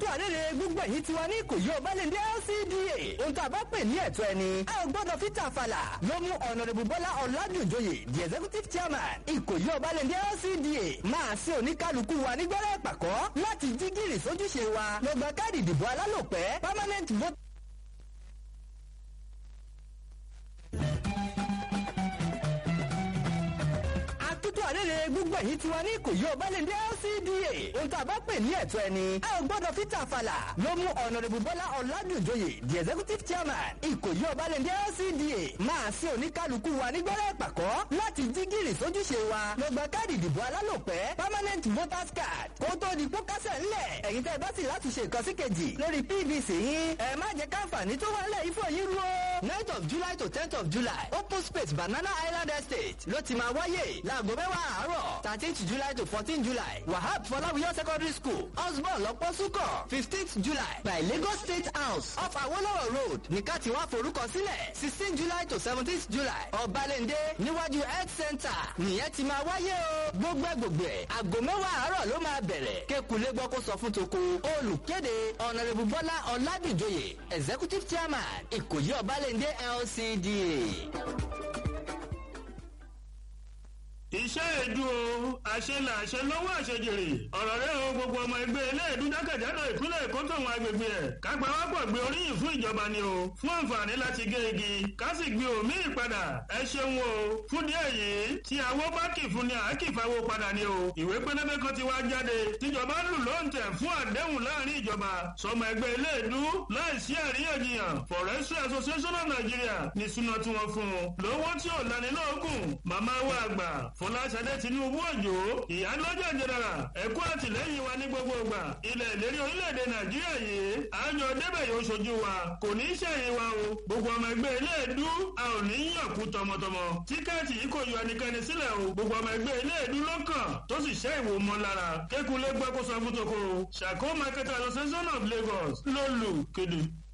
àrèrè gbogbo ẹ̀yìn tiwa ní ìkòyí ọbalẹ̀ndé LCDA ohun tá a bá pè ní ẹ̀tọ́ ẹni a ò gbọ́dọ̀ fi tàfàlà ló mú ọ̀nàdìbò bọ́lá ọ̀làdùnjoyè the executive chairman ìkòyí ọbalẹ̀ndé LCDA máa ṣe oníkálukú wa nígbẹ́rẹ́ ìpàkọ́ láti jí gìrì sójúṣe wa lọ gba káàdì ìdìbò alálòpẹ́ permanent vote. àtúntò àrèrè gbogbo ẹ̀yìn tiwa ní ìkòyí ọbalẹ̀ndé LCDA ohun tá a bá pè ní ẹ̀tọ́ ẹni a ò gbọ́dọ̀ fi tàfàlà ló mú ọ̀nàdìbò bọ́lá ọ̀làdùnjoyè the executive chairman ìkòyí ọbalẹ̀ndé LCDA máa ṣe oníkálukú wa nígbẹ́rẹ́ ìpàkọ́ láti jí gìrì sójúṣe wa lọ gba káàdì ìdìbò alálòpẹ́ permanent voters card kó tó di pókásẹ̀ ńlẹ̀ ẹ̀yin tẹ́ ẹ bá sì láti ṣe nǹkan sí kejì lórí PVC yín ẹ má jẹ́ káǹfààní tó wà ńlẹ̀ ifo yín rú o. ninth of July to tenth of July open space Banana Island Estate ló ti máa wáyé láago mẹ́wàá àárọ̀ thirteenth July to fourteen July Wahab Fọláwíyọ́ secondary school osborn lọ́pọ̀ sukọ̀ fifteenth July by Lagos State House off Awolowo road ní ká ti wá forúkọ sílẹ̀ sixteen July to seventeenth July Ọbalẹ́ndé níwájú health center nìyẹn ti máa wáyé o gbogbo ẹ̀ gbogbo ẹ̀ aago mẹ́wàá àárọ̀ ló máa bẹ̀rẹ̀ kékulé gbọ́ kó sọ fún toko olùkéde ọ̀nàrẹ́bù bọ́lá ọ̀làdìjòyè executive chairman ìkòyí ọ̀bálẹ̀ndé LCDA. iṣẹ́ èdú o àṣelà àṣẹ lọ́wọ́ àṣejèrè ọ̀rọ̀ rẹ̀ o gbogbo ọmọ ẹgbẹ́ eléèdú jákèjádò ìpínlẹ̀ èkó tòun agbègbè ẹ̀ kápá wápọ̀ gbé oríyìn fún ìjọba ni o fún àǹfààní láti gé igi ká sì gbé omi ìpadà ẹ ṣeun o fún díẹ̀ yìí tí àwo bá kì fún ni àákì fáwọ́ padà ni o ìwé pélébé kan ti wá jáde tíjọba lù lóǹtẹ̀ fún àdéhùn láàrin ìjọba sọmọ ẹgbẹ́ eléèdú láìsí àríyànjiyàn forestry association of nigeria ní súná tí wọ́n fún un lówó tí ò lanilóògùn màmá wa àgbà fọláṣadé tinubu òjò ìyálójà jẹrara ẹkú àtìlẹ́yìn wa ní gbogbo ìgbà ilẹ̀ ìlérí orílẹ̀-èdè nàìjíríà yìí àjọ débẹ̀ yóò ṣojú wa kò ní í ṣẹ̀yìn wa o gbogbo ọmọ ẹgbẹ́ iléèdú a ò ní í yàn kú tọmọtọmọ tíkẹ́ẹ̀tì yìí kò yọ ẹnikẹ́ni sílẹ̀ o gbogbo ọmọ ẹgbẹ́ iléèdú lọ́kàn tó sì ṣẹ́ ìwò mọ́ lára kékulé gbọ́ kó sọ fún toko ṣàkó market association of lagos ló lù kéde.